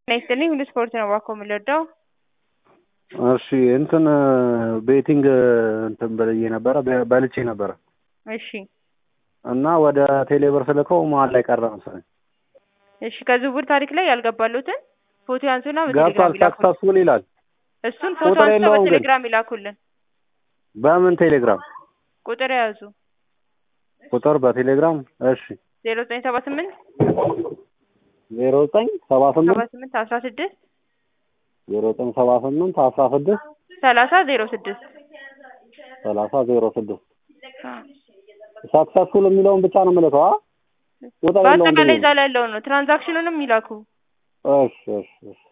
ይስጥልኝ ሁሉ ስፖርት ነው እባክዎ የምንወደው። እሺ እንትን ቤቲንግ እንትን ብዬ ነበረ በ- በልቼ ነበረ እሺ እና ወደ ቴሌብር ስልከው መሀል ላይ ቀረ መሰለኝ። እሺ ከዝውውር ታሪክ ላይ ያልገባሉትን ፎቶ ያንሱና ገብቷል በቴሌግራም ይላኩልን። ሰክሰስፉል ይላል። እሱን ፎቶ ቁጥር አንስተው የለውም ግን። በቴሌግራም ይላኩልን። በምን ቴሌግራም? ቁጥር የያዙ ቁጥር በቴሌግራም እሺ ዜሮ ዘጠኝ ሰባ ስምንት ዜሮ ዘጠኝ ሰባ ሰባ ስምንት ስምንት አስራ ስድስት ዜሮ ዘጠኝ ሰባ ስምንት አስራ ስድስት ሰላሳ ዜሮ ስድስት ሰላሳ ዜሮ ስድስት ሰክሰስፉል የሚለውን ብቻ ነው የምልከው። አ? ቁጥር የለውም በአጠቃላይ ብዬ እዛ ነው። ላይ ያለውን ነው። ትራንዛክሽኑንም ይላኩ። እሺ እሺ እሺ